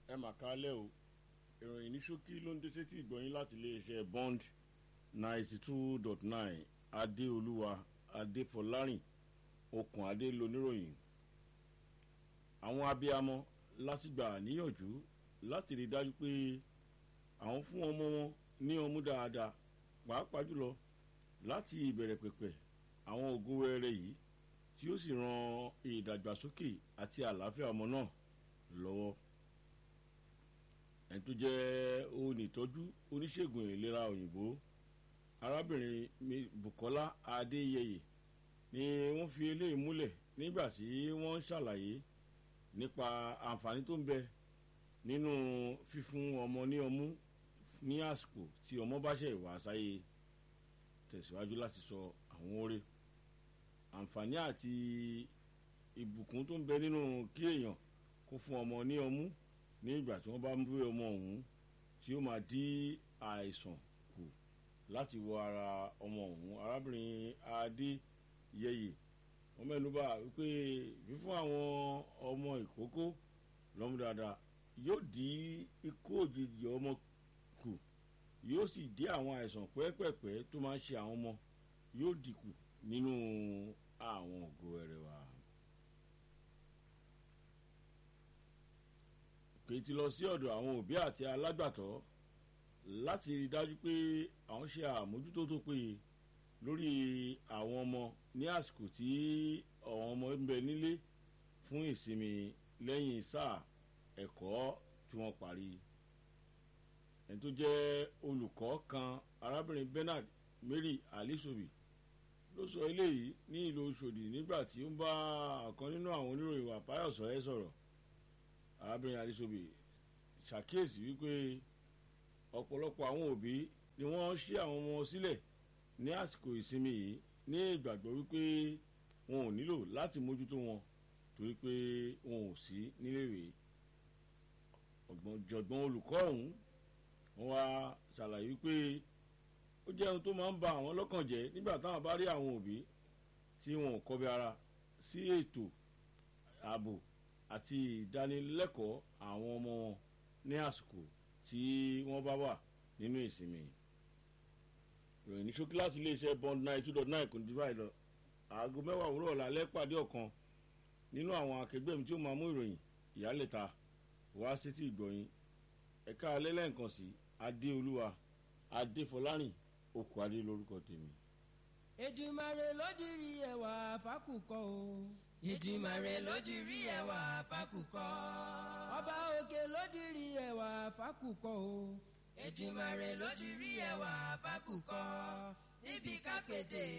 ẹ mà kálẹ̀ o ìròyìn ní ṣókí ló ń dé sétí ìgbọ̀nyín láti iléeṣẹ́ bond ninety two dot nine adéolúwa adéfọlárìn okùn adé loníròyìn àwọn abiyamọ láti gbà níyànjú láti rí dájú pé àwọn fún ọmọ wọn ní ọmú dáadáa pàápàá jùlọ láti ìbẹ̀rẹ̀ pẹ̀pẹ̀ àwọn ògùn wẹ́rẹ́ yìí tí ó sì ran ìdàgbàsókè àti àlàáfíà ọmọ náà lọ́wọ́ ẹni tó jẹ́ onítọ́jú oníṣègùn ìlera òyìnbó arábìnrin bukola adéyẹyẹ ni wọ́n fi eléyìí múlẹ̀ nígbà tí wọ́n ń ṣàlàyé nípa àǹfààní tó ń bẹ nínú fífún ọmọ ní ọmú ní àsìkò tí ọmọ bá ṣe ìwà sáyé tẹ̀síwájú láti sọ àwọn oore àǹfààní àti ìbùkún tó ń bẹ nínú kí èèyàn kó fún ọmọ ní ọmú ní ìgbà tí wọ́n bá ń bí ọmọ ọ̀hún tí ó máa dí àìsàn kù láti wọ ara ọmọ ọ̀hún arábìnrin adéyẹyẹ wọ́n mẹ́nuba wípé fífún àwọn ọmọ ìkókó lọ́mú dáadáa yóò dí ikú òjijì ọmọ kù yóò sì dí àwọn àìsàn pẹ́ẹ́pẹ́ẹ́pẹ́ tó máa ń ṣe àwọn ọmọ yóò dínkù nínú àwọn ògo ẹ̀rẹ̀ wa. pètè lọ sí ọ̀dọ̀ àwọn òbí àti alágbàtọ́ láti rí dájú pé àwọn ṣe àmójútó tó péye lórí àwọn ọmọ ní àsìkò tí àwọn ọmọ ń bẹ nílé fún ìsinmi lẹ́yìn sáà ẹ̀kọ́ tí wọ́n parí ẹni tó jẹ́ olùkọ́ kan arábìnrin bernard mary alisobi ló sọ eléyìí ní ìlú oṣòdì nígbà tí ó ń bá ọ̀kan nínú àwọn oníròyìn wà páyọ̀sọ̀ ẹ̀ sọ̀rọ̀ arábìnrin alisobi ṣàkíyèsí wípé ọ̀pọ̀lọpọ̀ àwọn òbí ni wọ́n ṣí àwọn ọmọ sílẹ̀ ní àsìkò ìsinmi yìí ní ìgbàgbọ́ wípé wọn ò nílò láti mójútó wọn torí pé wọn ò sí níléèwé ọ̀gbọ̀njọ̀gbọ́n olùkọ́ ọ̀hún wọ́n wá ṣàlàyé wípé ó jẹ́ ohun tó máa ń ba àwọn lọ́kàn jẹ́ nígbà táwọn bá rí àwọn òbí tí wọn ò kọbi ara sí ètò ààbò àti ìdánilẹ́kọ̀ọ́ àwọn ọmọ wọn ní àsìkò tí wọ́n bá wà nínú ìsinmi ìròyìn ní ṣókí láti iléeṣẹ́ bond nine two dot nine kò ní ti báyìí lọ aago mẹ́wàá òwúrọ̀ lálẹ́ pàdé ọ̀kan nínú àwọn akẹgbẹ́ mi tí ó máa mú ìròyìn ìyálẹ̀ta wá sétí ìgbọ̀yìn ẹ̀ka alẹ́ lẹ́ǹkan sí adéolúwa adéfọlárìn okùn adé lórúkọ tèmi. èdìmàrè lódìrí ẹwà fákùkọ o. ìdìmàrè lódìrí ẹwà fákùkọ. ọba òkè lódìrí ẹwà fákùkọ o. ìdìmàrè lódìrí ẹwà fákùkọ. níbi kápẹ́tẹ̀